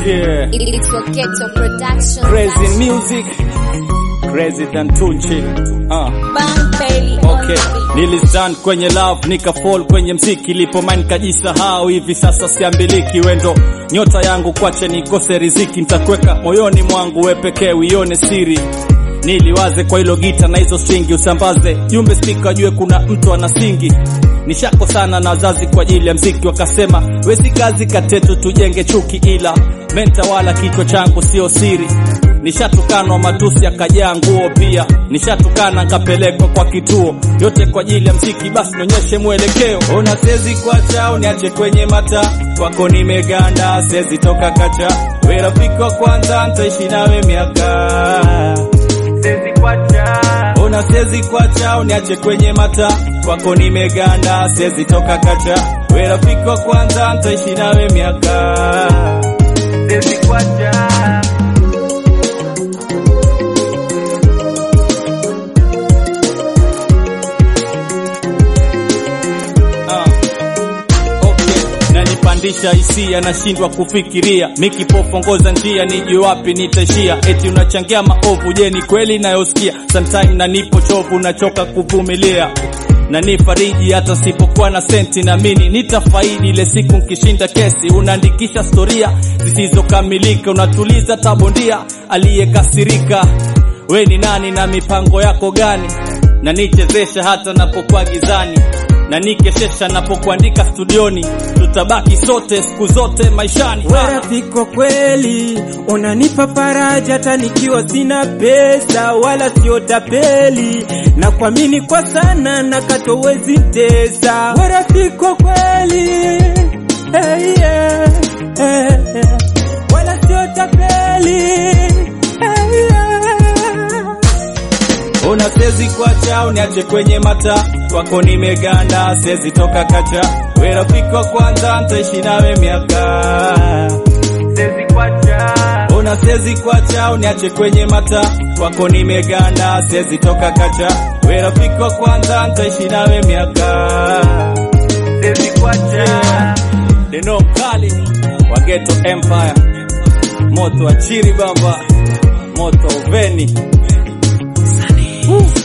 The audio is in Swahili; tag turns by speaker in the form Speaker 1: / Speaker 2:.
Speaker 1: Yeah.
Speaker 2: It's your ghetto production.
Speaker 1: Crazy music. Crazy than Tunchi. Uh.
Speaker 2: Bang Bailey on
Speaker 1: Okay,
Speaker 2: the beat.
Speaker 1: nilistand kwenye love nikafall kwenye mziki, lipo mind kajisahau, hivi sasa siambiliki. Wendo nyota yangu, kwache nikose riziki, nitakweka moyoni mwangu, we pekee uione siri niliwaze kwa hilo gita na hizo stringi, usambaze jumbe spika, ajue kuna mtu anasingi. Nishako sana na wazazi kwa ajili ya mziki, wakasema wezi kazi katetu tujenge chuki, ila menta wala kichwa changu sio siri. Nishatukanwa matusi yakajaa nguo pia, nishatukana nkapelekwa kwa kituo, yote kwa ajili ya mziki. Basi nionyeshe mwelekeo, ona sezi kwacha uniache kwenye mata kwako, nimeganda sezi toka kacha, we rafiki wa kwanza ntaishi nawe miaka sezi kwacha ona sezi kwacha uniache kwenye mata kwako nimeganda sezi toka kacha we rafiki wa kwanza ntaishi nawe miaka sezi kwacha Ah. Okay. nanipandisha hisia nashindwa kufikiria mikipofongoza njia nijue wapi nitaishia eti unachangia maovu je ni kweli nayosikia sometime nanipo chovu nachoka kuvumilia na nifariji hata sipokuwa na senti namini nitafaidi ile siku nkishinda kesi unaandikisha storia zisizokamilika unatuliza tabondia aliyekasirika we ni nani na mipango yako gani na nichezesha hata napokuwa gizani na nikeshesha napokuandika studioni tutabaki sote siku zote maishani
Speaker 3: We rafiki wa kweli, unanipa faraja hata nikiwa sina pesa wala sio tapeli, na kuamini kwa sana na katowezi tesa. We rafiki wa kweli, hey, yeah, hey, yeah. wala sio tapeli hey, yeah.
Speaker 1: Ona sezi kwacha uniache kwenye mata kwako nimeganda sezi toka kacha we rafiki wa kwanza ntaishi nawe miaka sezi kwacha Ona sezi kwacha uniache kwenye mata kwako nimeganda sezi toka kacha we rafiki wa kwanza ntaishi nawe miaka sezi kwacha Deno mkali wa Ghetto Empire moto wa chiri baba moto uveni Woo.